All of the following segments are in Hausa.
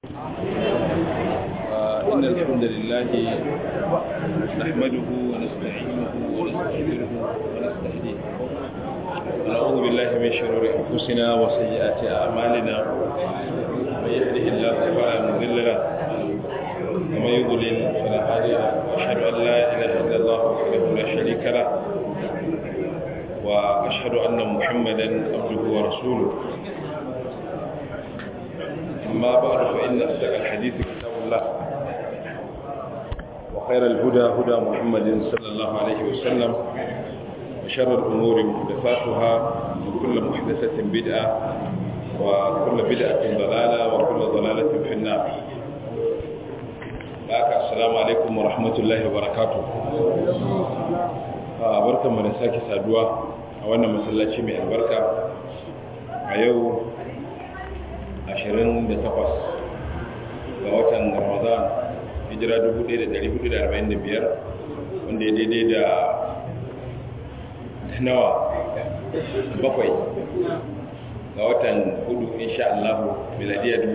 إن الحمد لله نحمده ونستعينه ونستغفره ونستهديه ونعوذ بالله من شرور أنفسنا وسيئات أعمالنا من يهده الله فلا مضل له ومن يضلل فلا هادي له وأشهد أن لا إله إلا الله وحده لا شريك له وأشهد أن محمدا عبده ورسوله أما بعد فإن أصدق الحديث كتاب الله وخير الهدى هدى محمد صلى الله عليه وسلم وشر الأمور محدثاتها وكل محدثة بدعة وكل بدعة ضلالة وكل ضلالة في النار لك السلام عليكم ورحمة الله وبركاته barkan mu da sake saduwa a wannan masallaci mai albarka a yau 28 ga watan ramadan hijira 1445 wanda ya daidai da nawa bakwai ga watan hudu insha Allah miladiya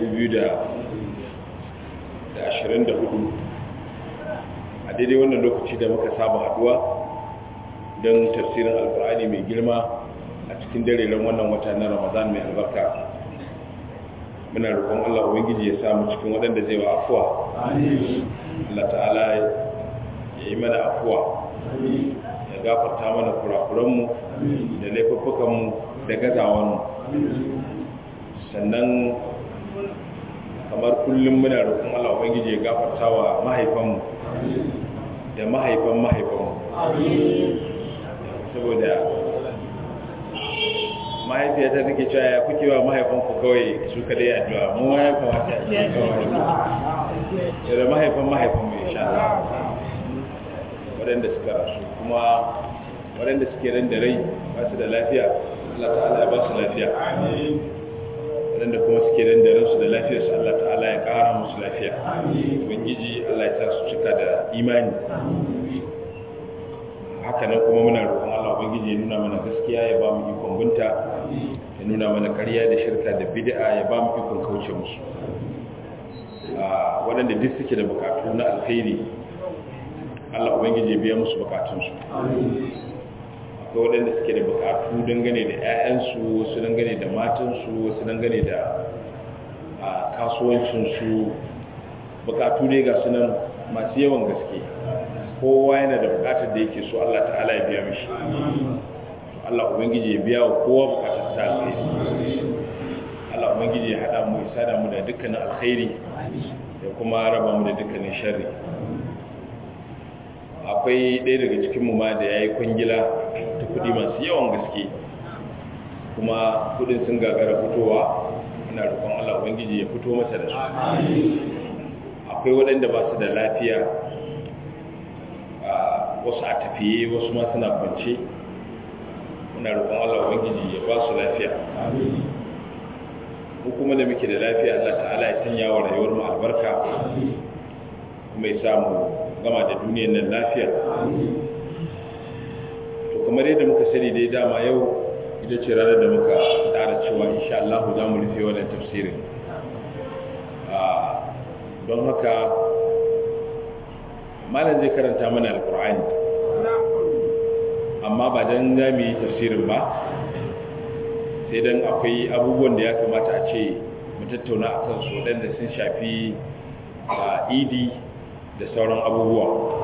2024 a daidai wannan lokaci da muka saba haduwa don tafsirin alkur'ani mai girma a cikin dareren wannan wata na ramadan mai albarka muna roƙon Allah ubangiji ya samu cikin waɗanda zai wa afuwa Allah ta'ala ya yi mana afuwa ya gafarta mana kurakuranmu da laifuffukanmu da gazawanmu sannan kamar kullum muna roƙon Allah ubangiji ya gafarta wa mahaifanmu da mahaifan mahaifanmu saboda mahaifiyata take cewa ya kuke wa mahaifanku kawai su kada yi addu'a mu ma ya kamata a cikin kawai da mahaifan mahaifan mai sha waɗanda suka rasu kuma waɗanda suke ran da rai ba su da lafiya Allah ta'ala ya ba su lafiya waɗanda kuma suke ran da ransu da lafiyar su Allah ta'ala ya ƙara musu lafiya ubangiji Allah ya sa su cika da imani haka nan kuma muna roƙon Allah ubangiji ya nuna mana gaskiya ya ba mu ikon binta ya nuna mana ƙarya da shirka da bid'a ya ba mu ikon kauce musu waɗanda duk suke da bukatu na alkhairi Allah ubangiji ya biya musu bukatunsu akwai waɗanda suke da bukatu dangane da 'ya'yansu wasu dangane da matansu wasu dangane da kasuwancinsu bukatu ne ga sunan masu yawan gaske kowa yana da bukatar da yake so Allah ta'ala ya biya mishi Allah ubangiji ya biya wa kowa bukatar ta alkhairi Allah ubangiji ya hada mu ya sada mu da dukkanin alkhairi da kuma raba mu da dukkanin sharri akwai ɗaya daga cikin mu ma da yayi kwangila ta kudi masu yawan gaske kuma kudin sun gagara fitowa ina roƙon Allah ubangiji ya fito masa da su akwai waɗanda ba su da lafiya wasu a tafiye wasu ma suna kwance muna roƙon Allah ubangiji ya ba su lafiya mu kuma da muke da lafiya Allah ta'ala ya sanya wa rayuwar mu albarka kuma ya samu gama da duniyar nan lafiya to kamar yadda muka sani dai dama yau ita ce ranar da muka tsara cewa insha Allah za mu rufe wannan tafsirin don haka malam zai karanta mana alkur'ani amma ba don za mu yi tafsirin ba sai don akwai abubuwan da ya kamata a ce mu tattauna a kansu waɗanda sun shafi a idi da sauran abubuwa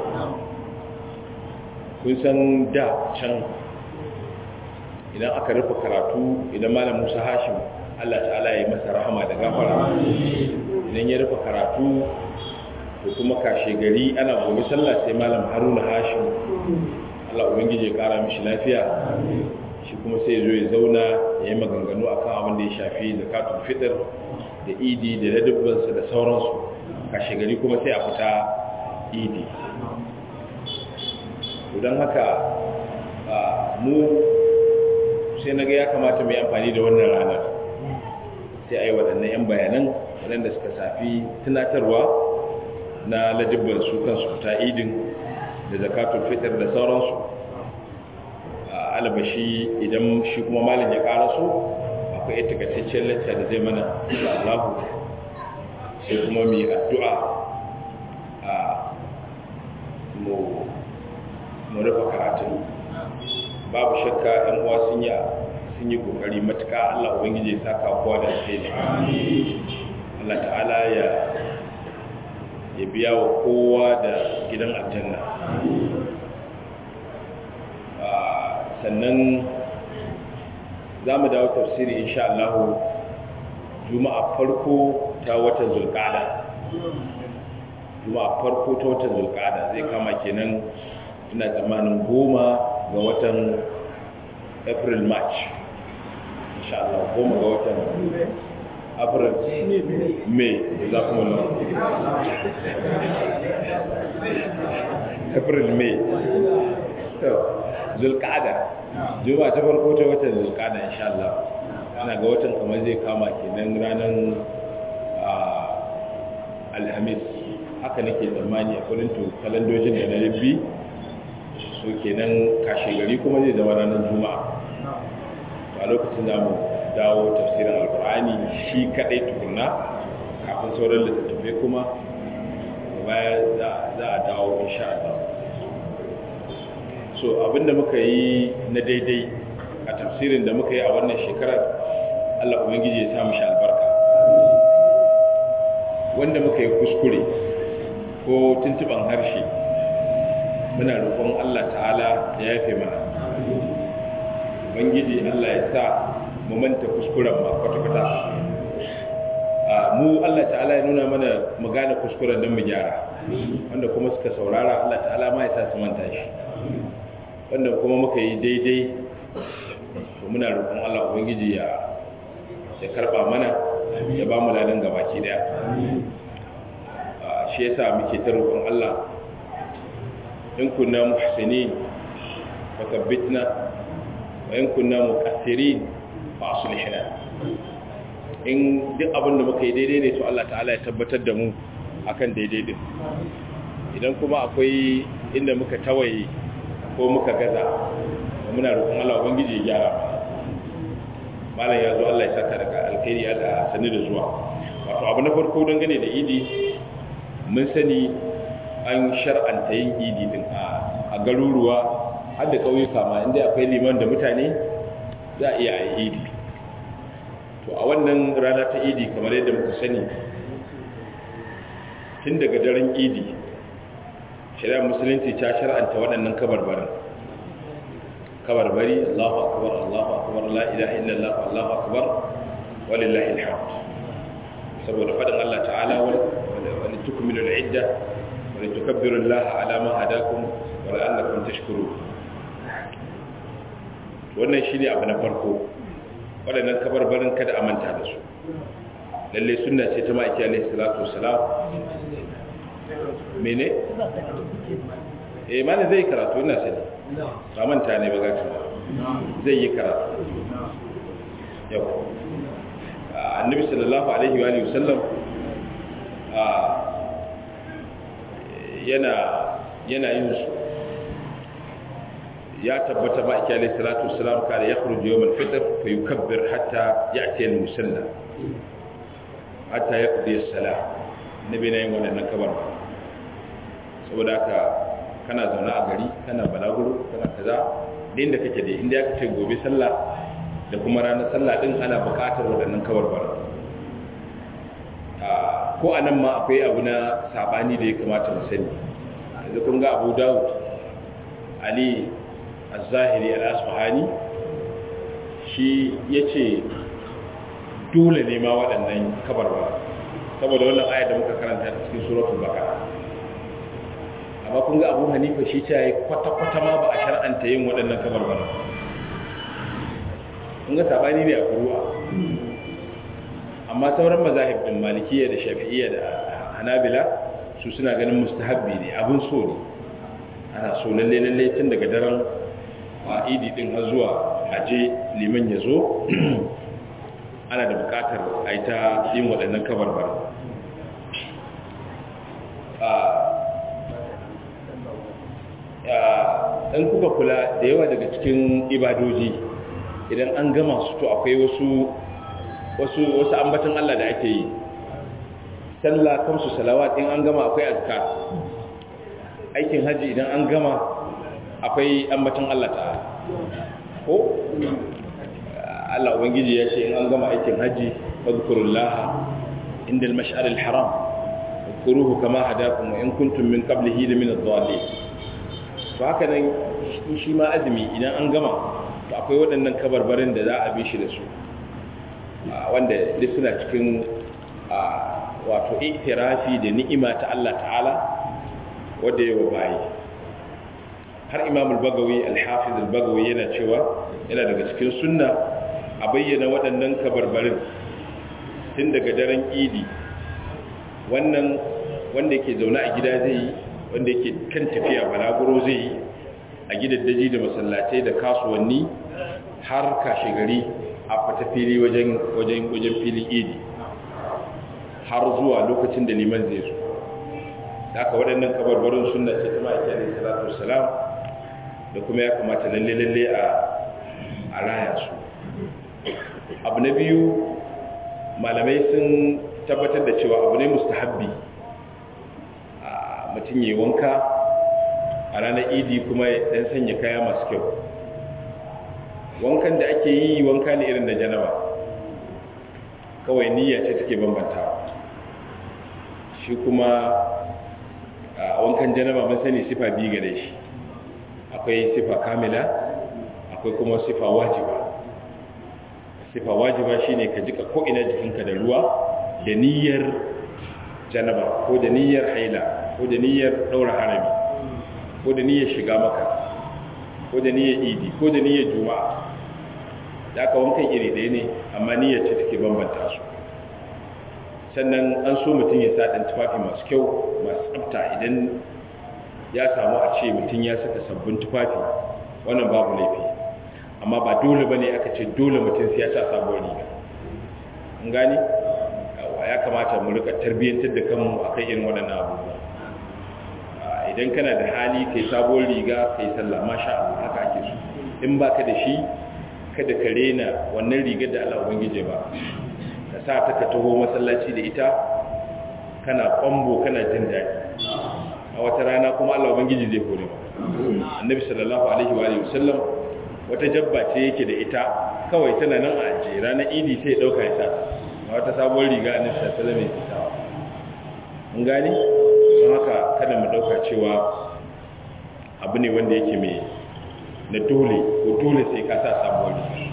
kun san da can idan aka rufe karatu idan malam musa hashim allah ta'ala ya yi masa rahama da gafara idan ya rufe karatu da kuma kashe gari ana gobe sallah sai malam haruna hashim Allah ubangiji ya kara mishi lafiya shi kuma sai zo ya zauna ya yi maganganu akan abin da ya shafi zakatul fitr da idi da ladabbansa da sauransu kashe gari kuma sai a fita idi don haka mu sai na ga ya kamata mai amfani da wannan ranar sai a yi waɗannan 'yan bayanan waɗanda suka safi tunatarwa na ladibban su kansu fita idin da zakatun fitar da sauransu a alabashi idan shi kuma malin ya karaso akwai takaitaccen lacca da zai mana da allahu sai kuma mu yi addu'a a mu rufe karatun babu shakka ɗan uwa sun yi sun yi kokari matuka Allah ubangiji ya saka kowa da alheri Allah ta'ala ya ya biya wa kowa da gidan aljanna sannan za mu dawo tafsiri insha Allah juma'a farko ta watan zulqa'ada juma'a farko ta watan zulqa'ada zai kama kenan ina tsammanin goma ga watan april march insha Allah goma ga watan april may da za kuma nan april may so zulqa'ada juma'a ta farko ta watan zulqa'ada insha Allah ana ga watan kamar zai kama kenan ranar alhamis haka nake tsammani a kullum to kalandojin da na rabbi so kenan kashe gari kuma zai zama ranar juma'a a lokacin da mu dawo tafsirin alkur'ani shi kadai tukunna kafin sauran littattafai kuma baya za a dawo insha Allah so abinda muka yi na daidai a tafsirin da muka yi a wannan shekarar Allah ubangiji ya samu shi albarka wanda muka yi kuskure ko tuntuban harshe muna roƙon Allah ta'ala ya yafe mana ubangiji Allah ya sa mu manta kuskuren ma kwata-kwata mu Allah ta'ala ya nuna mana mu gane kuskuren don mu gyara wanda kuma suka saurara Allah ta'ala ma ya sa su manta shi wanda kuma muka yi daidai to muna roƙon Allah ubangiji ya ya karba mana ya ba mu ladan gabaki daya shi yasa muke ta roƙon Allah in kunna muhsinin fakabbitna wa in kunna muqassirin fa aslihna in duk abin da muka yi daidai ne to Allah ta'ala ya tabbatar da mu akan daidai din idan kuma akwai inda muka tawaye ko muka gaza muna roƙon Allah ubangiji ya gyara malam ya zo Allah ya saka daga alkhairi Allah sani da zuwa wato abu na farko dangane da idi mun sani an shar'anta yin idi din a garuruwa har da ƙauyuka ma inda akwai liman da mutane za a iya yi idi to a wannan rana ta idi kamar yadda muka sani tun daga daren idi shari'ar musulunci ta shar'anta waɗannan kabarbarin kabarbari Allahu akbar Allahu akbar la ilaha illallah Allahu akbar walillahi alhamd saboda fadin Allah ta'ala wa litukmilu al-idda wa litukabbiru Allah ala ma hadakum wa la'allakum tashkurun wannan shine abu na farko waɗannan kabarbarin kada a manta da su lalle sunna ce ta ma'aiki alaihi salatu wassalam mene eh mana zai karatu ina sani ba manta ne ba gaci zai yi karatu yau annabi sallallahu alaihi wa sallam yana yana yin su ya tabbata ba ake alaihi salatu wasalam kada ya khuruju yawm al-fitr fa yukabbir hatta ya'ti al-musalla hatta yaqdi as-salah nabi ne wannan kabar saboda haka kana zaune a gari kana balaguro kana kaza din da kake da inda aka ce gobe sallah da kuma ranar sallah din ana buƙatar waɗannan kabarbara ko a nan ma akwai abu na sabani da ya kamata mu sani yanzu kun ga abu dawud ali az-zahiri al-asfahani shi yace dole ne ma waɗannan kabarbara saboda wannan ayar da muka karanta cikin suratul baqara amma kun ga abu hanifa shi ta yi kwata-kwata ma ba a shar'anta yin waɗannan kabarbara kun ga sabani ne a kuruwa amma sauran mazahib din malikiya da shafi'iyya da hanabila su suna ganin mustahabbi ne abin so ne ana so lalle lalle tun daga daren a idi din har zuwa aje liman ya zo ana da bukatar a yi ta yin waɗannan kabarbara in kuka kula da yawa daga cikin ibadoji idan an gama su to akwai wasu wasu wasu ambatan Allah da ake yi sallah kamsu salawat in an gama akwai azkar aikin haji idan an gama akwai ambatan Allah ta'ala ko Allah ubangiji ya ce in an gama aikin haji fadhkurullaha inda al-mash'ar al-haram fadhkuruhu kama hadakum wa in kuntum min qablihi la min ad-dallin to haka nan shi ma azumi idan an gama to akwai waɗannan kabarbarin da za a bi shi da su wanda duk suna cikin wato itirafi da ni'ima ta Allah ta'ala wadda yawa bayi har imam al-bagawi al-hafiz al-bagawi yana cewa yana daga cikin sunna a bayyana waɗannan kabarbarin tun daga daren idi wannan wanda yake zaune a gida zai yi wanda yake kan tafiya balaguro zai yi a gidaddaji da masallatai da kasuwanni har kashe gari a fata fili wajen wajen wajen filin idi har zuwa lokacin da liman zai zo da aka waɗannan kabarbarin sunna ce ta ma'aiki alaihi salatu wassalam da kuma ya kamata lalle lalle a a raya su abu na biyu malamai sun tabbatar da cewa abu ne mustahabbi a mutum yi wanka a ranar idi kuma ya sanya kaya masu kyau wankan da ake yi wanka ne irin da janaba kawai niyya ce take bambantawa shi kuma a wankan janaba mun sani sifa biyu gare shi akwai sifa kamila akwai kuma sifa wajiba sifa wajiba shine ka jika ko ina jikinka da ruwa da niyyar janaba ko da niyyar haila ko da niyyar daura harami ko da niyyar shiga maka ko da niyyar idi ko da niyyar juma'a da aka wankan iri ɗaya ne amma niyyar ce take bambanta su sannan an so mutum ya sa ɗan tufafi masu kyau masu tsafta idan ya samu a ce mutum ya saka sabbin tufafi wannan babu laifi amma ba dole ba ne aka ce dole mutum sai ya sa sabuwar riga an gani ya kamata mu rika tarbiyyantar da kanmu akan irin waɗannan abubuwa idan kana da hali kai sabuwar riga kai sallah masha Allah haka ake so in baka da shi kada ka rena wannan rigar da Allah ubangije ba ka sa ta ka taho masallaci da ita kana kwambo kana jin daɗi a wata rana kuma Allah ubangiji zai hore maka annabi sallallahu alaihi wa alihi wasallam wata jabba ce yake da ita kawai tana nan a ajiye ranar idi sai ya dauka ya sa a wata sabuwar riga annabi sallallahu alaihi wasallam ya sa mun gani don haka kada mu dauka cewa abu ne wanda yake mai na dole ko dole sai ka sa sabuwar riga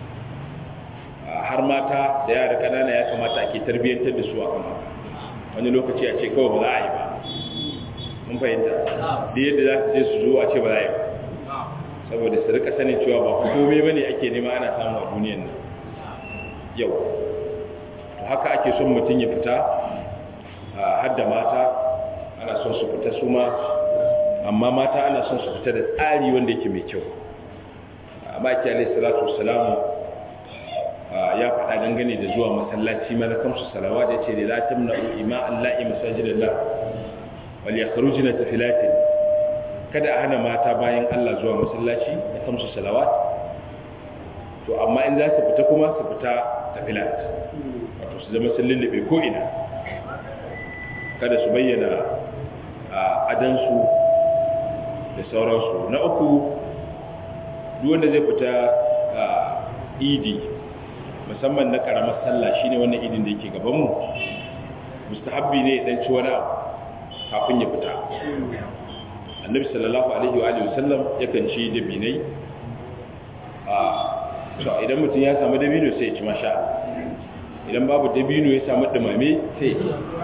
har mata da yara kanana ya kamata ake tarbiyyantar da su a kan wani lokaci a ce kawai ba za a yi ba mun fahimta da yadda za su je su zo a ce ba za a yi ba saboda su rika sanin cewa ba kome ba ne ake nema ana samu a duniyan nan yau to haka ake son mutum ya fita har da mata ana son su fita su ma amma mata ana son su fita da tsari wanda yake mai kyau amma ake alaihi salatu wasalamu ya faɗa dangane da zuwa masallaci mana kamsu salawa da ce da la tamna'u ima allahi masajidallah wal yakhrujna tafilatin kada a hana mata bayan Allah zuwa masallaci da kamsu salawat to amma in za su fita kuma su fita tafilat wato su zama sun lullube ko ina kada su bayyana adansu da sauransu na uku duk wanda zai fita idi musamman na karamar sallah shine wannan idin da yake gaban mu mustahabbi ne dan ci wani abu kafin ya fita annabi sallallahu alaihi wa alihi wasallam yakan ci dabinai a to idan mutum ya samu dabino sai ya ci masha idan babu dabino ya samu dumame sai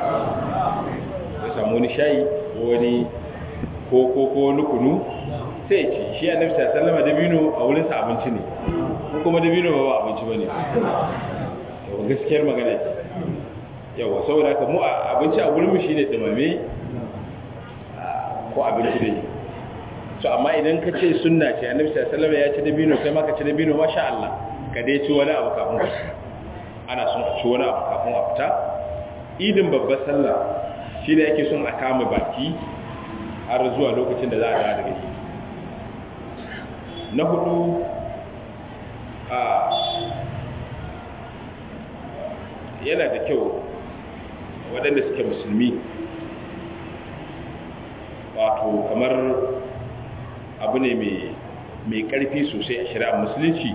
ya samu wani shayi ko wani ko ko ko wani kunu sai ya ci shi annabi sallallahu alaihi wasallam dabino a wurin sa abinci ne ko kuma dabino ba ba abinci bane yawa gaskiyar magana ce yawa saboda haka mu abinci a gurin mu shine dumame ko abinci dai so amma idan ka ce sunna ce annabi sallallahu alaihi wasallam ya ci dabino kai ma ka ci dabino masha Allah ka dai ci wani abu kafin ka ana son a ci wani abu kafin a fita idin babbar sallah shine ake son a kama baki har zuwa lokacin da za a dawo daga idi na hudu a yana da kyau waɗanda suke musulmi wato kamar abu ne mai ƙarfi sosai a shari'ar musulunci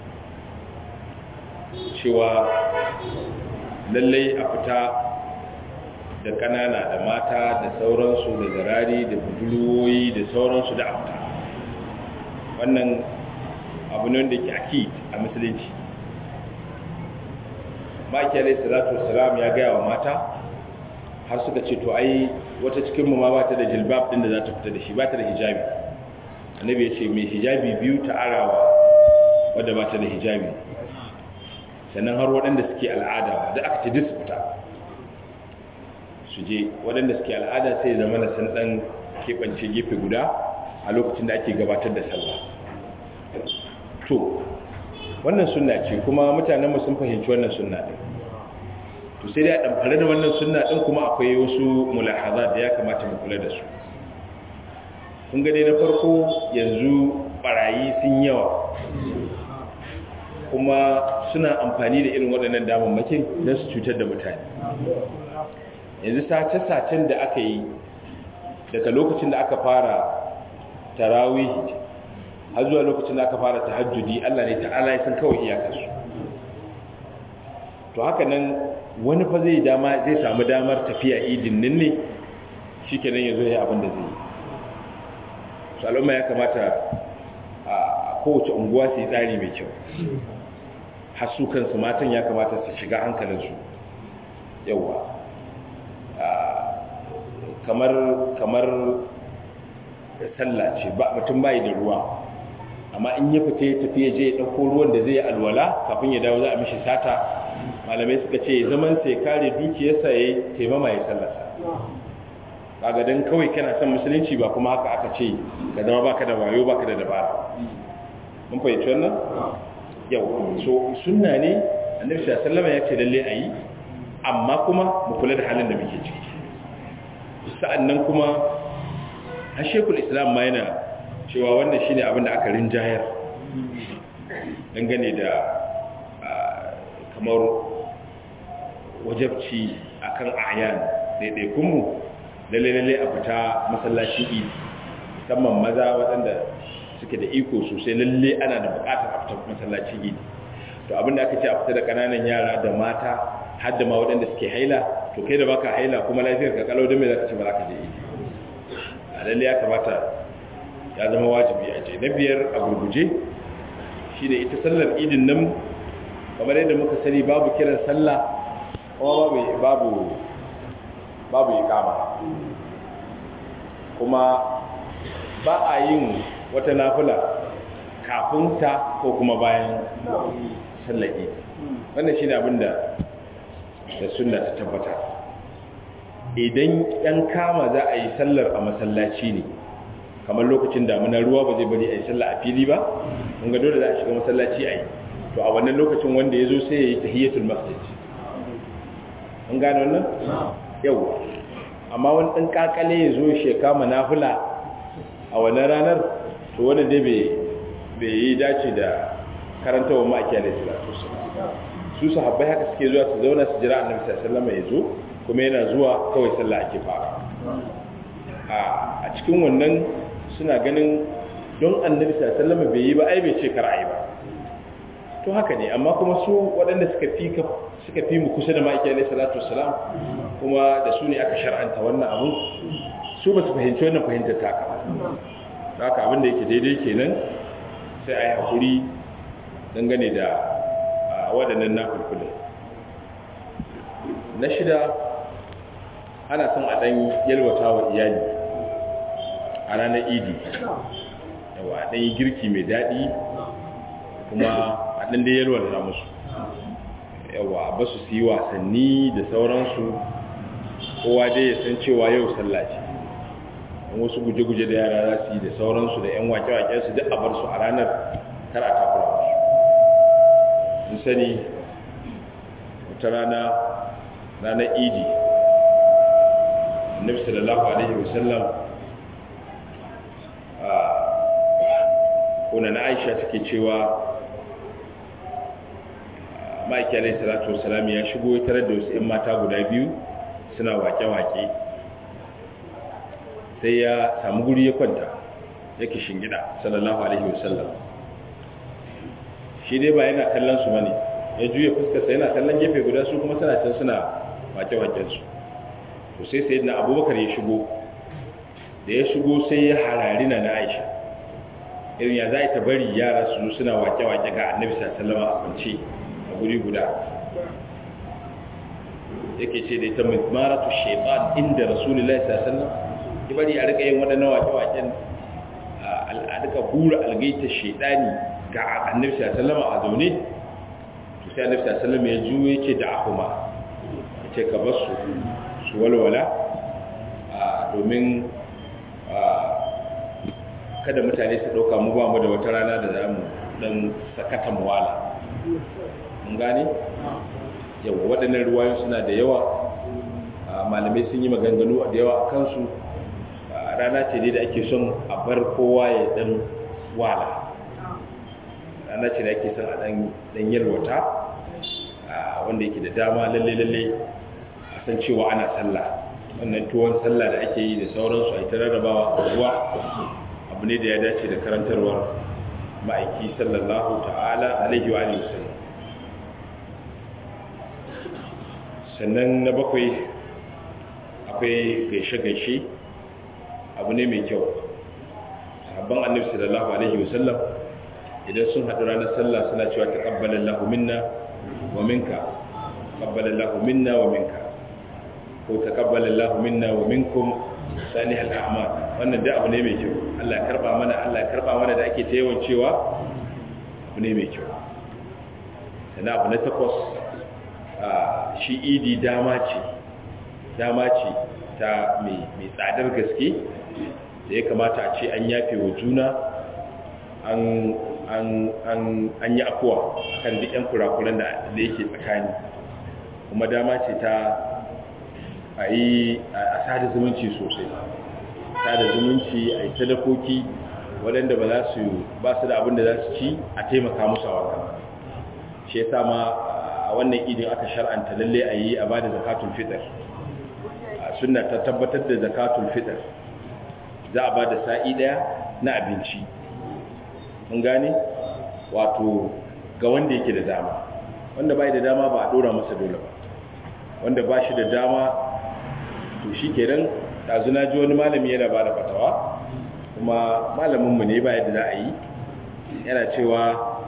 cewa lallai a fita da ƙanana da mata da sauransu da zarari da budurwoyi da sauransu da afta wannan abu ne wanda ke aki a musulunci maki alai salatu wasalam ya gaya wa mata har suka ce to ai wata cikin mu ma ba ta da jilbab din da za ta fita da shi ba ta da hijabi annabi ya ce mai hijabi biyu ta arawa wadda ba ta da hijabi sannan har waɗanda suke al'ada da aka ce duk su fita su je waɗanda suke al'ada sai zama na san ɗan keɓance gefe guda a lokacin da ake gabatar da sallah to wannan sunna ce kuma mutanenmu sun fahimci wannan sunna ɗin to sai dai a ɗamfare da wannan sunna ɗin kuma akwai wasu mulahaza da ya kamata mu kula da su kun gane na farko yanzu barayi sun yawa kuma suna amfani da irin waɗannan damammakin don su cutar da mutane yanzu sace-sacen da aka yi daga lokacin da aka fara tarawihi har zuwa lokacin da aka fara tahajjudi Allah ne ta'ala ya san kawai iyakarsu to haka nan wani fa zai dama zai samu damar tafiya idin nan ne shikenan yazo ya abin da zai yi su al'umma ya kamata a kowace unguwa su yi tsari mai kyau har su kansu matan ya kamata su shiga hankalinsu yauwa kamar kamar sallah ce ba mutum bai da ruwa amma in ya fita ya tafi ya je ya ɗauko ruwan da zai yi alwala kafin ya dawo za a mishi sata malamai suka ce zaman sai kare dukiyarsa ya taimama ya sallarsa kaga dan kawai kana son musulunci ba kuma haka aka ce ka zama baka da wayo baka da dabara mun fahimci wannan yau so sunna ne annabi sallallahu alaihi wasallam ya ce lalle ayi amma kuma mu kula da halin da muke ciki sa'annan kuma har shekul islam ma yana cewa wannan shine abin da aka rinjayar dangane da kamar wajabci akan ayan daidaikunmu lalle-lalle a fita masallacin idi musamman maza waɗanda suke da iko sosai lalle ana da buƙatar a fita masallacin idi to abinda aka ce a fita da ƙananan yara da mata har da ma waɗanda suke haila to kai da baka haila kuma lafiyar ka kalau don me zaka ce ba za ka je idi a lalle ya kamata ya zama wajibi a je na biyar a gurguje shi da ita sallar idin nan kamar yadda muka sani babu kiran sallah kuma babu babu babu iqama kuma ba a yin wata nafila kafin ta ko kuma bayan sallar idi wannan shine abin da da sunna ta tabbata idan yan kama za a yi sallar a masallaci ne kamar lokacin damuna ruwa ba zai bari a yi sallah a fili ba mun ga dole za a shiga masallaci a yi to a wannan lokacin wanda ya zo sai ya yi tahiyatul masjid mun gane wannan yau amma wani ɗan kakale ya zo shi kama nafila a wannan ranar to wanda dai bai yi dace da karanta wa ma'aiki alaihi salatu su sahabbai haka suke zuwa su zauna su jira annabi sallallahu alaihi wasallam ya zo kuma yana zuwa kawai sallah ake fara a cikin wannan suna ganin don annabi sallallahu bai yi ba ai bai ce kar ai ba to haka ne amma kuma su waɗanda suka fi suka fi mu kusa da ma'aiki alaihi salatu wassalam kuma da su ne aka shar'anta wannan abu su ba su fahimci wannan fahimtar taka ba haka abin da yake daidai kenan sai a yi hakuri dangane da waɗannan na kulkulun na shida ana son a ɗan yalwata wa iyali a ranar idi yawa a ɗan yi girki mai daɗi kuma a ɗan da yalwata musu yawa ba su su yi wasanni da sauransu kowa dai ya san cewa yau sallaci don wasu guje-guje da yara za su yi da sauransu da 'yan wake-wake su duk a bar su a ranar kar a takura musu sun sani wata rana ranar idi annabi sallallahu alaihi wasallam kuna na aisha take cewa ma'aiki alaihi salatu wasalam ya shigo ya tarar da wasu 'yan mata guda biyu suna wake-wake sai ya samu guri ya kwanta yake shingida sallallahu alaihi wasallam shi dai ba yana kallon su bane ya juya fuskarsa yana kallon gefe guda su kuma suna can suna wake-waken su to sai sai na abubakar ya shigo da ya shigo sai ya harari na na aisha irin ya za ta bari yara su suna wake-wake ga annabi sallallahu a kwance a guri guda yake ce da ita maratu shaitan inda rasulullahi sallallahu ya bari a rika yin waɗannan wake-waken a rika hura algaita shaitani ga annabi sallallahu a zaune to sai annabi sallallahu ya juye ce da ahuma ce ka bar su su walwala domin kada mutane su ɗauka mu ba mu da wata rana da za mu ɗan sakata muwala mun gane yawa waɗannan ruwayoyi suna da yawa malamai sun yi maganganu da yawa a kansu rana ce ne da ake son a bar kowa ya ɗan wala rana ce da ake son a ɗan yalwata wanda yake da dama lalle-lalle a san cewa ana sallah wannan tuwon sallah da ake yi da sauransu a ita rarrabawa a ruwa abu ne da ya dace da karantarwar ma'aiki sallallahu ta'ala alaihi wa sallam sannan na bakwai akwai gaishe-gaishe abu ne mai kyau sahabban annabi sallallahu alaihi wa sallam idan sun haɗu ranar sallah suna cewa taqabbalallahu minna wa minka taqabbalallahu minna wa minka ko taqabbalallahu minna wa minkum salihal a'mal wannan da abu ne mai kyau Allah ya karba mana Allah ya karba mana da ake ta yawan cewa abu ne mai kyau sannan abu na takwas shi idi dama ce dama ce ta mai tsadar gaske da ya kamata a ce an yafe wa juna an yi afuwa kan duk 'yan kurakuran da yake tsakani kuma dama ce ta a yi a sada zumunci sosai sada zumunci a yi sadakoki waɗanda ba za su ba su da abin da za su ci a taimaka musu a wannan shi ya sama a wannan idin aka shar'anta lalle a yi a ba da zakatun fitar suna ta tabbatar da zakatun fitar za a ba da sa'i ɗaya na abinci mun gane wato ga wanda yake da dama wanda bai da dama ba a ɗora masa dole ba wanda ba shi da dama to shi kenan ɗazu na ji wani malami yana ba da fatawa kuma malaminmu ne ba yadda za a yi yana cewa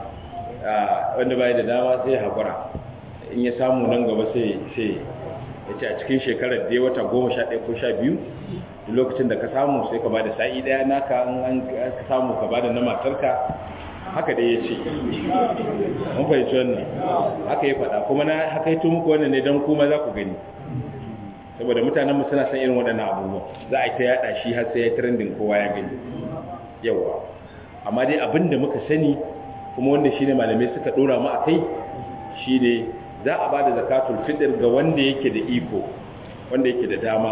wanda ba da dama sai haƙura in ya samu nan gaba sai sai ya ce a cikin shekarar da ya wata goma sha ɗaya ko sha biyu lokacin da ka samu sai ka ba da sa'i ɗaya naka an ka samu ka ba da na matarka haka dai ya ce mun fahimci wannan haka ya faɗa kuma na haka yi muku wannan ne don kuma za ku gani saboda mutanen mu suna san irin waɗannan abubuwa za a yi ta yaɗa shi har sai ya trending kowa ya gani yawa amma dai abin da muka sani kuma wanda shi ne malamai suka ɗora mu a kai shi ne za a ba da zakatul fitr ga wanda yake da iko wanda yake da dama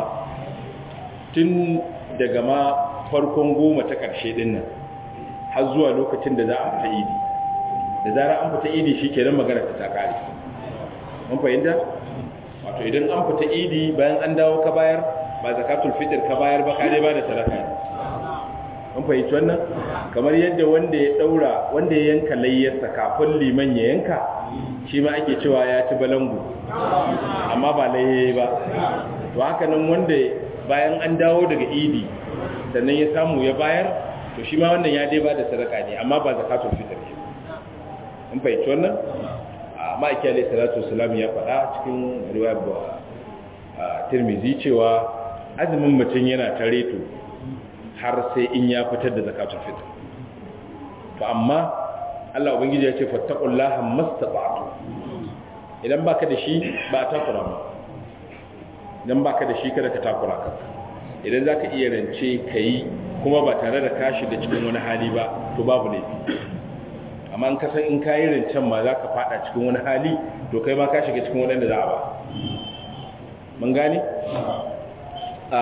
tun daga ma farkon goma ta ƙarshe ɗin nan har zuwa lokacin da za a fita idi da zara an fita idi shi kenan magana ta kare mun fahimta wato idan an fita idi bayan an dawo ka bayar ba zakatul fitr ka bayar ba ka dai ba da sadaka ne mun fahimci wannan kamar yadda wanda ya daura wanda ya yanka layyarsa kafin liman ya yanka shi ma ake cewa ya ci balangu amma ba layyaye ba to haka nan wanda bayan an dawo daga idi sannan ya samu ya bayar to shi ma wannan ya dai ba da sadaka ne amma ba zakatul fitr ne mun fahimci wannan amma ake alai salatu wasalam ya faɗa cikin riwayar tirmizi cewa azumin mutum yana tare to har sai in ya fitar da zakatul fitr to amma Allah ubangiji ya ce fattaqullaha mastata'tu idan baka da shi ba ta takura ba idan baka da shi kada ka takura ka idan zaka iya rance kai kuma ba tare da ka shiga cikin wani hali ba to babu laifi amma in kasan in kayi rancen ma za ka fada cikin wani hali to kai ma ka shiga cikin waɗanda za a ba mun gane? a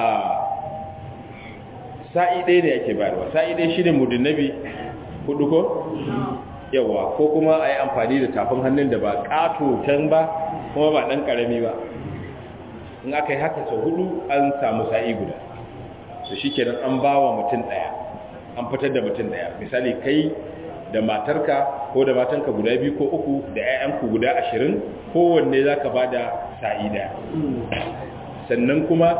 sa'i ɗaya da yake bayarwa sa'i ɗaya shi ne mudin nabi hudu ko? yawa ko kuma a yi amfani da tafin hannun da ba ƙato can ba kuma ba ɗan ƙarami ba in aka yi haka sau hudu an samu sa'i guda to shi kenan an ba wa mutum ɗaya an fitar da mutum ɗaya misali kai da matarka ko da matanka guda biyu ko uku da 'ya'yanku guda ashirin kowanne za ka ba da sa'i ɗaya sannan kuma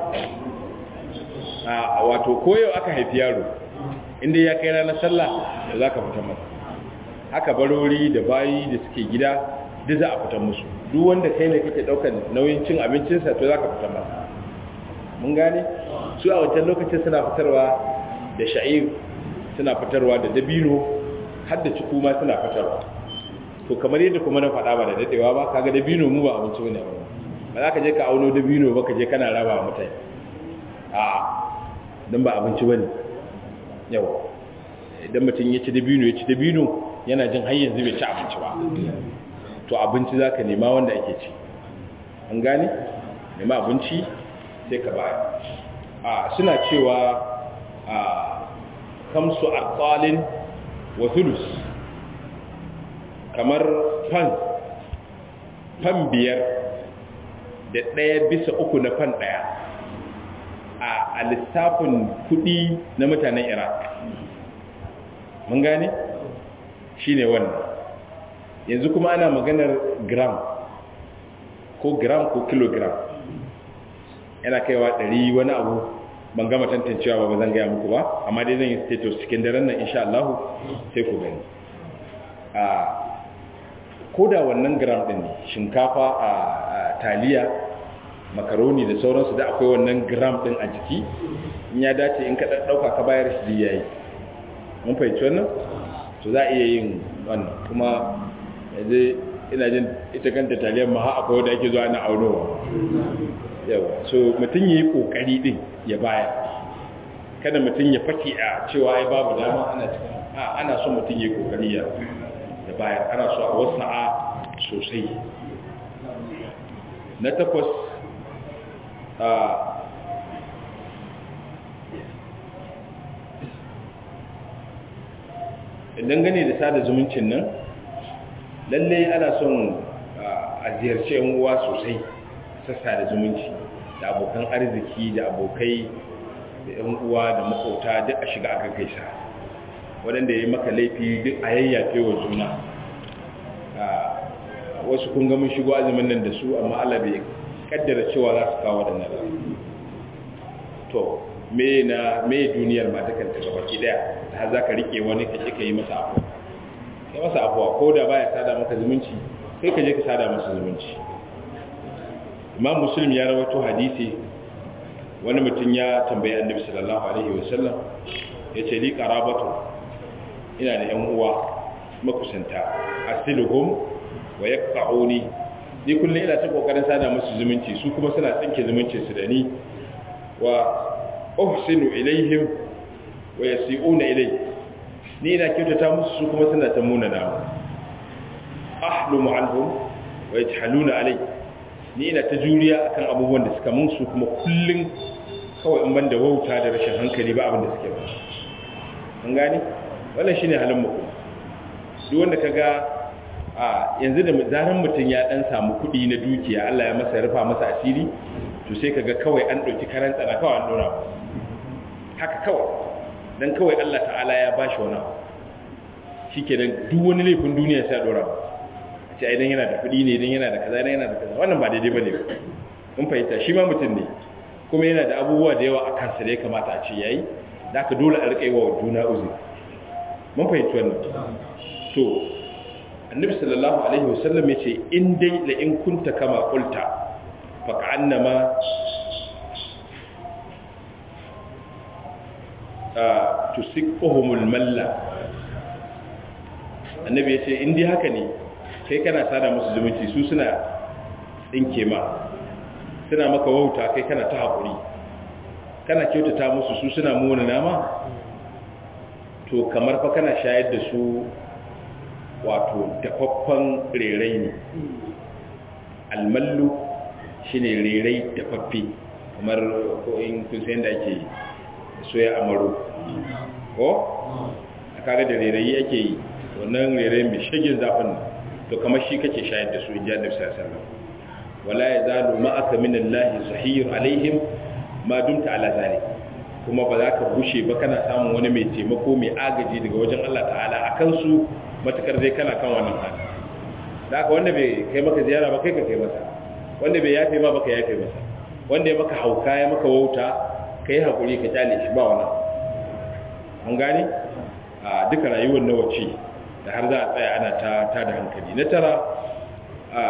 a wato koyo aka haifi yaro inda ya kai ranar sallah da za ka fitar masa haka barori da bayi da suke gida duk za a fitar musu duk wanda kai ne kake daukar nauyin cin abincinsa to za ka fitar masa mun gane su a wancan lokacin suna fitarwa da sha'ir suna fitarwa da dabino har da ciku ma suna fitarwa to kamar yadda kuma na faɗa ba da dadewa ba kaga dabino mu ba abinci bane ba ba za ka je ka auno dabino ba ka je kana raba wa mutane a don ba abinci bane yau idan mutum ya ci dabino ya ci dabino yana jin har yanzu bai ci abinci ba to abinci za ka nema wanda ake ci an gane nema abinci sai ka baya a suna cewa a kamsu arqalin wa thulus kamar fan fan biyar da ɗaya bisa uku na fan ɗaya a lissafin kuɗi na mutanen iraq mun gane shi ne wannan yanzu kuma ana maganar gram ko gram ko kilogram yana kaiwa ɗari wani abu ban gama tantancewa ba ba zan gaya muku ba amma dai zan yi status cikin daren nan insha Allah sai ku gani a koda wannan gram ɗin ne shinkafa a taliya makaroni da sauransu da akwai wannan gram ɗin a jiki in ya dace in ka ɗauka ka bayar shi ya yi mun fahimci wannan to za a iya yin wannan kuma yanzu ina jin ita kanta taliyar ma ha akwai wadda ake zuwa na aunowa yawa so mutum ya yi kokari din ya baya kada mutum ya fake a cewa ai babu dama ana cikin a ana so mutum ya yi kokari ya ya bayar ana so a wasu a sosai na takwas a dangane da sada zumuncin nan lalle ana son a ziyarci yan uwa sosai sassa da zumunci da abokan arziki da abokai da yan uwa da makauta duk a shiga aka gaisa waɗanda ya yi maka laifi duk a yayyafe wa juna wasu kun ga mun shigo azumin nan da su amma Allah bai kaddara cewa za su kawo waɗannan to me na me duniyar ma ta kanta gaba ki daya har za ka rike wani ka ce ka yi masa abu kai masa abuwa ko da baya sada maka zumunci sai ka je ka sada masa zumunci imam muslim ya rawaito hadisi wani mutum ya tambayi annabi sallallahu alaihi wasallam ya ce li qarabatu ina da yan uwa makusanta asiluhum wa yaqta'uni ni kullum ina ta kokarin sada musu zumunci su kuma suna tsinke zumuncin su da ni wa uhsinu ilaihim wa yasi'una ilai ni ina kyautata musu su kuma suna ta muna namu ahlumu anhum wa yajhaluna alai ni ina ta juriya akan abubuwan da suka mun su kuma kullun kawai in banda wauta da rashin hankali ba abin da suke ba an gane wannan shine halin mu duk wanda kaga a yanzu da zaran mutum ya dan samu kuɗi na dukiya Allah ya masa rufa masa asiri to sai kaga kawai an dauki karan tsana kawai an dora haka kawai dan kawai Allah ta'ala ya bashi wani abu shikenan duk wani laifin duniya sai a dora ce idan yana da kuɗi ne idan yana da kaza idan yana da kaza wannan ba daidai bane mun fahimta shi ma mutum ne kuma yana da abubuwa da yawa a kansa da ya kamata a ce yayi da aka dole a rika yi wa juna uzuri mun fahimci wannan to annabi sallallahu alaihi wasallam ya ce in dai la in kunta kama qulta fa ka'annama tusiquhumul malla annabi ya ce in dai haka ne kai kana sada musu zumunci su suna tsinke ma suna maka wauta kai kana ta haƙuri kana kyautata musu su suna muna nama to kamar fa kana shayar da su wato dafaffen rerai ne almallu shine rerai dafaffe kamar ko in kun san da ake soya amaro ko a kaga da rerai ake yi wannan rerai mai shagin zafin to kamar shi kake shayar da su in ji annabi sallallahu alaihi wasallam wala yazalu ma'aka minallahi zahir alaihim ma dumta ala zalik kuma ba za ka bushe ba kana samun wani mai taimako mai agaji daga wajen Allah ta'ala akan su matakar dai kana kan wannan hali da haka wanda bai kai maka ziyara ba kai ka kai masa wanda bai yafe ma baka yafe masa wanda ya maka hauka ya maka wauta ka yi haƙuri ka kyale shi ba wannan an gane a duka rayuwar na wace da har za a tsaya ana ta ta da hankali na tara a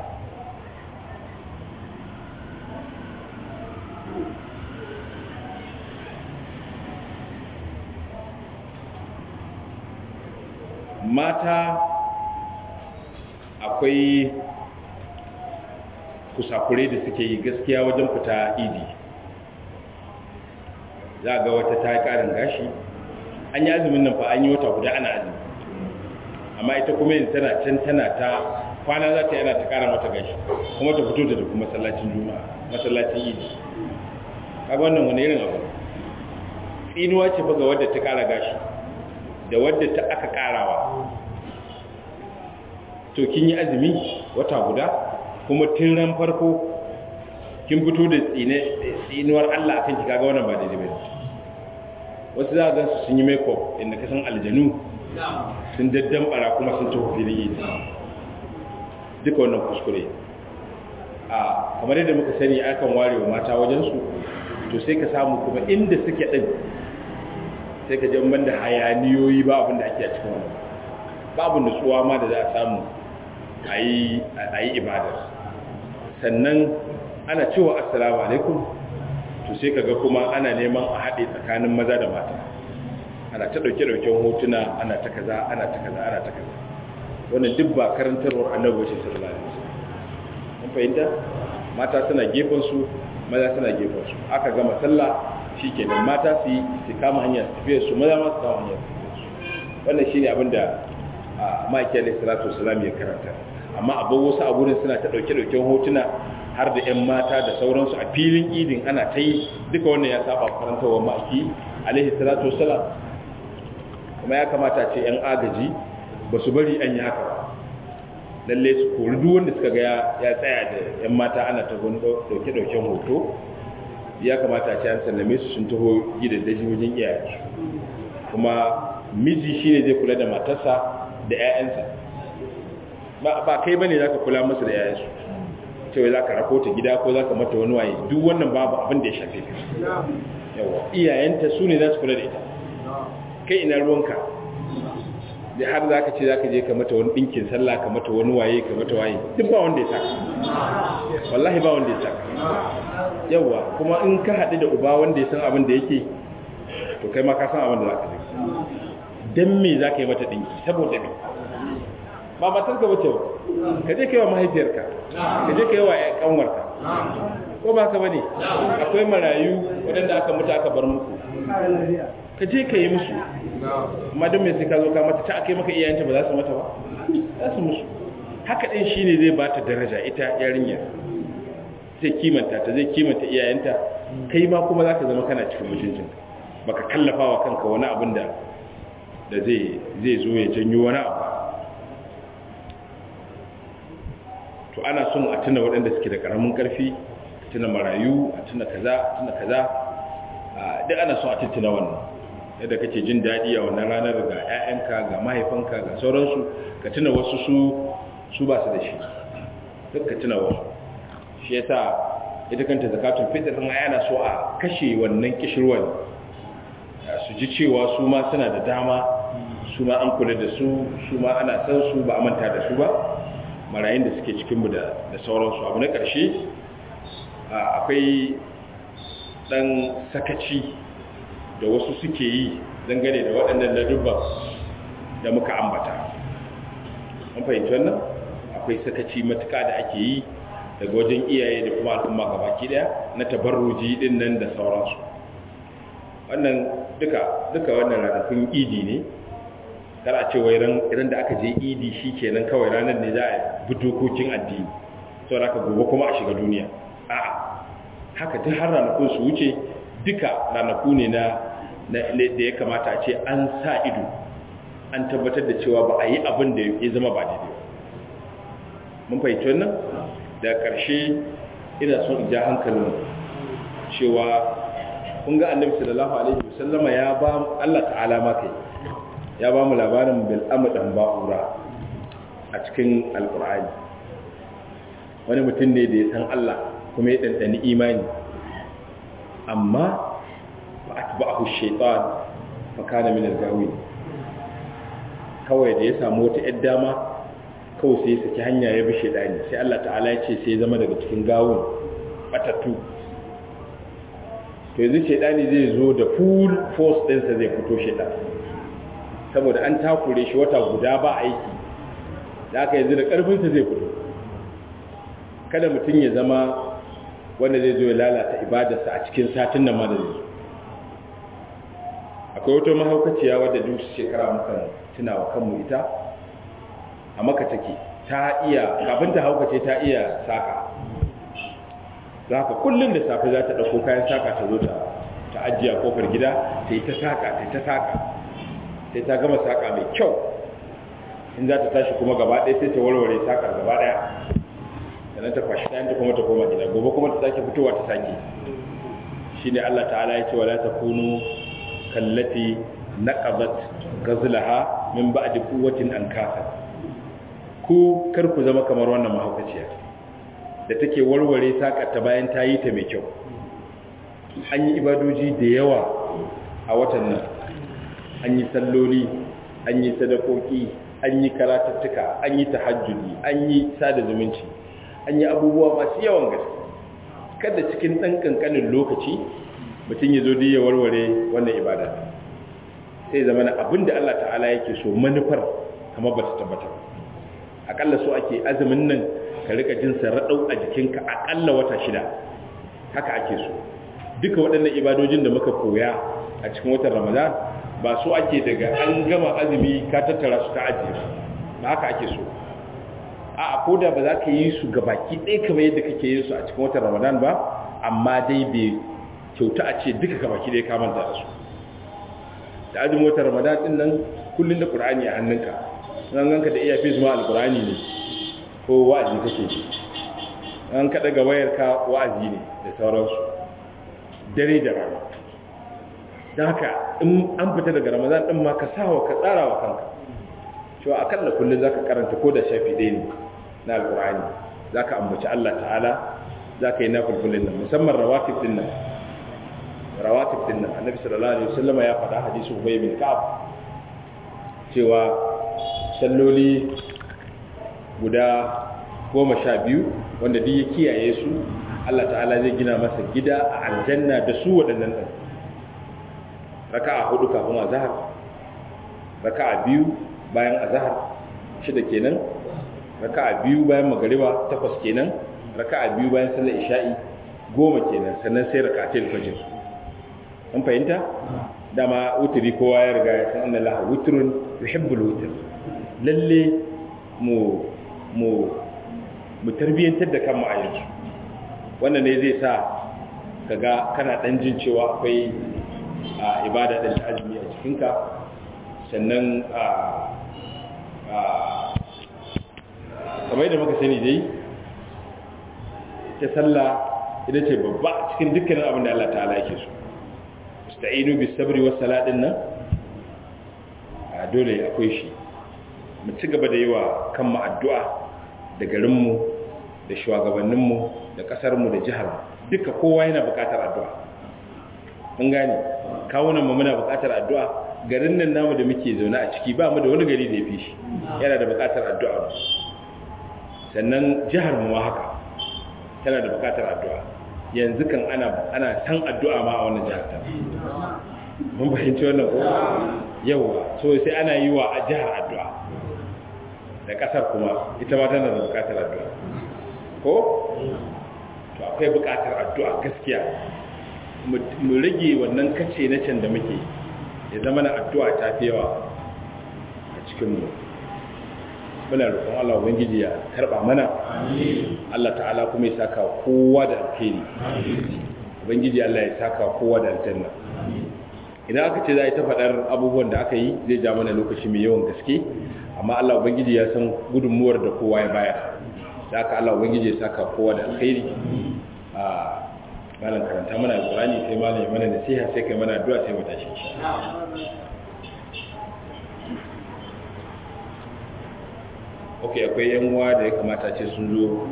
mata akwai kusakure da suke yi gaskiya wajen fita idi za ga wata ta yi ƙarin gashi an yi azumin nan fa an yi wata guda ana azumi amma ita kuma yin tana can tana ta kwana za ta yi ana ta ƙara mata gashi kuma ta fito da tafi masallacin juma'a masallacin idi kaga wannan wani irin abu tsinuwa ce fa ga wadda ta ƙara gashi da wadda ta aka ƙarawa to kin yi azumi wata guda kuma tun ran farko kin fito da tsinuwar Allah akan ki kaga wannan ba daidai bane wasu za ga su sun yi makeup inda ka san aljanu sun daddan bara kuma sun tafi filin yi duka wannan kuskure a kamar yadda muka sani akan ware wa mata wajen su to sai ka samu kuma inda suke din sai ka jan banda hayaniyoyi ba abin da ake a cikin wannan babu nutsuwa ma da za a samu a yi ibadar sannan ana cewa assalamu alaikum to sai kaga kuma ana neman a haɗe tsakanin maza da mata ana ta ɗauke-ɗauken hotuna ana ta kaza ana ta kaza ana ta kaza wannan duk ba karantarwar annabi ce sallallahu alaihi wasallam mun fahimta mata suna gefen su maza suna gefen su aka gama sallah shikenan mata su yi su kama hanyar tafiya su maza ma su kama hanyar tafiya su wannan shine abin da ma'aiki alaihi salatu wasallam ya karanta amma abin wasu a gurin suna ta ɗauke-ɗauken hotuna har da 'yan mata da sauransu a filin idin ana ta yi duka wannan ya saba karantawar ma'aiki alaihi salatu wasalam kuma ya kamata ce 'yan agaji ba su bari an yi haka ba lalle su kori duk wanda suka ga ya tsaya da 'yan mata ana ta ɗauke-ɗauken hoto ya kamata ce an sallame su sun taho gidaddaji wajen iyayensu kuma miji shine zai kula da matarsa da 'ya'yansa ba kai bane zaka kula musu da 'ya'yansu cewa za ka rako ta gida ko za ka mata wani waye duk wannan babu abin da ya shafe ka yawa iyayenta su ne za su kula da ita kai ina ruwanka da har za ka ce za ka je ka mata wani ɗinkin sallah ka mata wani waye ka mata waye duk ba wanda ya saka wallahi ba wanda ya saka yawa kuma in ka haɗu da uba wanda ya san abin da yake to kai ma ka san abin da za ka je don me za ka yi mata ɗinki saboda me ba matarka bace ba ka je kai wa mahaifiyarka ka je kai wa kanwarka ko ba ka bane akwai marayu waɗanda aka mutu aka bar muku ka je ka yi musu amma don mai sai ka zo ka mata ta aka yi maka iyayenta ba za su mata ba za su musu haka ɗin shi ne zai ba ta daraja ita yarinya zai kimanta ta zai kimanta iyayenta kai ma kuma za ka zama kana cikin mutuncin baka kallafa wa kanka wani abin da da zai zo ya janyo wani abu to ana son a tuna waɗanda suke da ƙaramin ƙarfi a tuna marayu a tuna kaza a tuna kaza duk ana son a tattuna wannan yadda kake jin daɗi a wannan ranar ga 'ya'yanka ga mahaifanka ga sauransu ka tuna wasu su su ba su da shi duk ka tuna wasu shi yasa ita kanta zakatun fitr din ayana so a kashe wannan kishirwan su ji cewa su ma suna da dama su ma an kula da su su ma ana san su ba a manta da su ba marayun da suke cikinmu da sauransu abu na ƙarshe akwai ɗan sakaci da wasu suke yi dangane da waɗannan ladubban da muka ambata an fahimci wannan akwai sakaci matuka da ake yi daga wajen iyaye da kuma al'umma gabaki ɗaya na tabarruji ɗin nan da sauransu wannan duka duka wannan ranakun idi ne kar a ce wai idan da aka je idi shi kenan kawai ranar ne za a bi dokokin addini sau da aka gobe kuma a shiga duniya a haka duk har ranakun su wuce duka ranaku ne na da ya kamata a ce an sa ido an tabbatar da cewa ba a yi abin da ya zama ba daidai mun fahimci wannan da ƙarshe ina son in ja hankalin cewa kun ga annabi sallallahu alaihi wasallama ya ba Allah ta'ala ma kai ya ba mu labarin bil amdan ba'ura a cikin alqur'ani wani mutum ne da ya san Allah kuma ya dandani imani amma ba atba'ahu shaytan fa kana min al-gawin kawai da ya samu wata ‘yar dama kawai sai saki hanya ya bi shaidani sai Allah ta'ala ya ce sai zama daga cikin gawun batattu to yanzu shaidani zai zo da full force ɗinsa zai fito shaidan saboda an takure shi wata guda ba aiki da aka yanzu da ƙarfinsa zai fito kada mutum ya zama wanda zai zo ya lalata ibadarsa a cikin satin nan ma da zai akwai wata mahaukaciya wadda duk shekara mukan tuna wa kanmu ita a maka take ta iya kafin ta haukace ta iya saka za ka kullum da safe za ta ɗauko kayan saka ta zo ta ajiye kofar gida ta yi ta saka ta yi ta saka sai ta gama saka mai kyau in za ta tashi kuma gaba ɗaya sai ta warware sakar gaba ɗaya sannan ta kwashi kayan ta kuma ta koma gida gobe kuma ta sake fitowa ta sake shi ne allah ta'ala ya ce wala ta kunu kallati naqadat gazlaha min ba'di quwwatin ankasa ku kar ku zama kamar wannan mahaukaciya da take warware sakar ta bayan ta yi ta mai kyau an yi ibadoji da yawa a watan nan an yi salloli an yi sadakoki an yi karatattuka an yi tahajjudi an yi sada zumunci an yi abubuwa masu yawan gaske kada cikin ɗan ƙanƙanin lokaci mutum ya zo ya warware wannan ibada sai zama na abin da Allah ta'ala yake so manufar kama ba ta tabbata akalla so ake azumin nan ka rika jin raɗau a jikinka akalla wata shida haka ake so duka waɗannan ibadojin da muka koya a cikin watan ramadan ba so ake daga an gama azumi ka tattara su ka ajiye su ba haka ake so a ko da ba za ka yi su gabaki ɗaya kamar yadda kake yin su a cikin watan ramadan ba amma dai bai kyauta a ce duka gabaki ɗaya ka manta da su da azumin watan ramadan ɗin nan kullum da ƙur'ani a hannunka an ganka da iya fi zuma alƙur'ani ne ko wa'azi kake ji an kaɗa ga wayarka wa'azi ne da sauransu dare da rana don haka in an fita daga ramadan ɗin ma ka sawa ka tsara wa kanka cewa akalla kullum za ka karanta ko da shafi ɗaya ne na alƙur'ani za ka ambaci allah ta'ala za ka yi na fulfulin nan musamman rawatib ɗin nan rawatib ɗin nan annabi sallallahu alaihi wasallam ya faɗa hadisu ubay bin ka'ab cewa salloli guda goma sha biyu wanda duk ya kiyaye su Allah ta'ala zai gina masa gida a aljanna da su waɗannan ɗan raka'a hudu kafin azhar raka'a biyu bayan azhar shida kenan raka'a biyu bayan magariba takwas kenan raka'a biyu bayan sallar isha'i goma kenan sannan sai raka'atul fajr an fahimta dama wuturi kowa ya riga ya san annallaha wutrun yuhibbul wutr lalle mu mu mu tarbiyantar da kanmu a yanzu wannan ne zai sa kaga kana dan jin cewa akwai ibada da azumi a cikinka sannan a kamar da muka sani dai ta sallah ita ce babba cikin dukkanin abin da Allah ta'ala yake so ista'inu bis sabri was salatin nan a dole akwai shi mu ci gaba da yi wa kanmu addu'a da garinmu da shugabanninmu da ƙasarmu da jihar duka kowa yana buƙatar addu'a mun gane kawunan mu muna buƙatar addu'a garin nan namu da muke zaune a ciki ba mu da wani gari da ya fi shi yana da buƙatar addu'a sannan jihar mu haka tana da buƙatar addu'a yanzu kan ana ana san addu'a ma a wannan jihar ta mun fahimci wannan ko yawa so sai ana yi wa a jihar addu'a da kasar kuma ita ma tana da bukatar addu'a ko to akwai bukatar addu'a gaskiya mu rage wannan kace na can da muke ya zama na addu'a ta fi yawa a cikinmu muna roƙon Allah ubangiji ya karɓa mana Allah ta'ala kuma ya saka kowa da alheri ubangiji Allah ya saka kowa da aljanna idan aka ce za a yi ta faɗar abubuwan da aka yi zai ja mana lokaci mai yawan gaske amma Allah ubangiji ya san gudunmuwar da kowa ya bayar da aka Allah ubangiji ya saka kowa da alkhairi a malam karanta mana alqur'ani sai malam ya mana nasiha sai kai mana addu'a sai mu tashi ok akwai yan uwa da ya kamata ce sun zo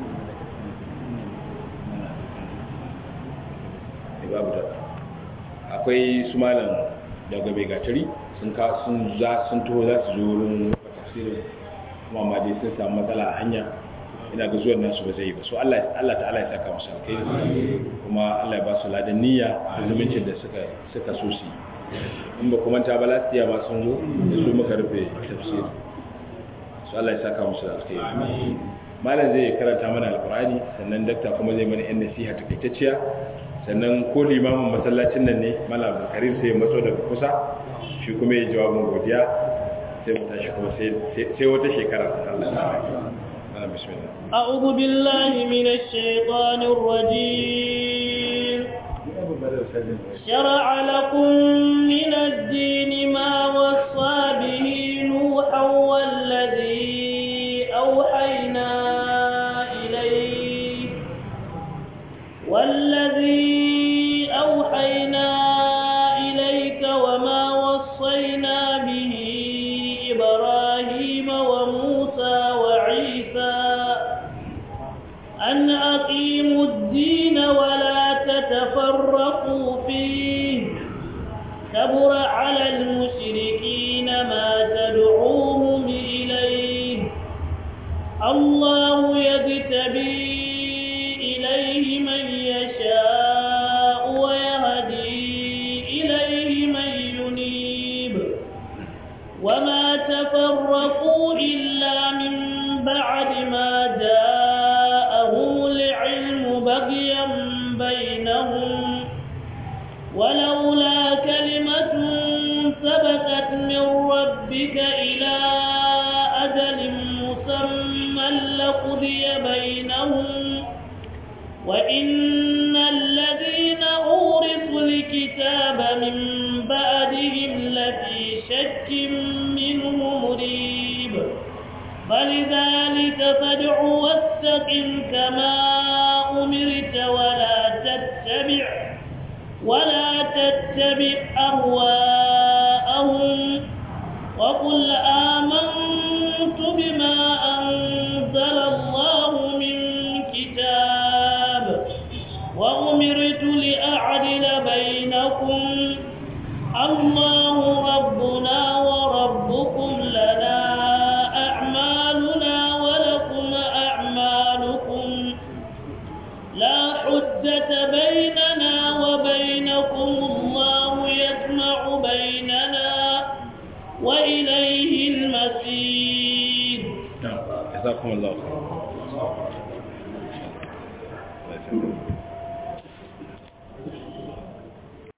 babu da akwai su malam daga bai gatari sun ka sun za sun taho za su zo wurin tafsirin kuma ma dai sun samu matsala a hanya ina ga zuwan nasu ba zai yi ba so Allah Allah ta'ala ya saka musu alkhairi kuma Allah ya ba su ladan niyya da zumuncin da suka suka so su in ba kuma ta balastiya ma sun zo da su muka rufe tafsir so Allah ya saka musu alkhairi malam zai karanta mana alqur'ani sannan dakta kuma zai mana yan nasiha takaitacciya sannan ko limamin masallacin nan ne malam karim sai matso daga kusa shi kuma ya jawabin godiya sai mu tashi kuma sai wata shekara Allah ana bismillah a'udhu billahi minash shaitanir rajim shar'a lakum min ad-din ma wassa bihi nuhan walladhi awhayna ilayhi والذي أوحينا إليك وما وصينا به إبراهيم وموسى وعيسى أن أقيموا الدين ولا تتفرقوا فيه كبر على المشركين ما تدعوهم إليه الله يجتبي إليه من يشاء ويهدي إليه من ينيب وما تفرقوا إلا من بعد ما جاءهم العلم بغيا بينهم ولولا كلمة سبقت من ربك إلى أجل مسمى لقضي بينهم وإن الذين أورثوا الكتاب من بعدهم لفي شك منه مريب فلذلك فادع واستقم كما أمرت ولا تتبع ولا تتبع أهواءهم وقل آمنت بما أنزل الله من كتاب وأمرت لأعدل بينكم الله ربنا وربكم لنا أعمالنا ولكم أعمالكم لا حجة بيننا وبينكم الله يجمع بيننا وإليه المسير جزاكم الله خير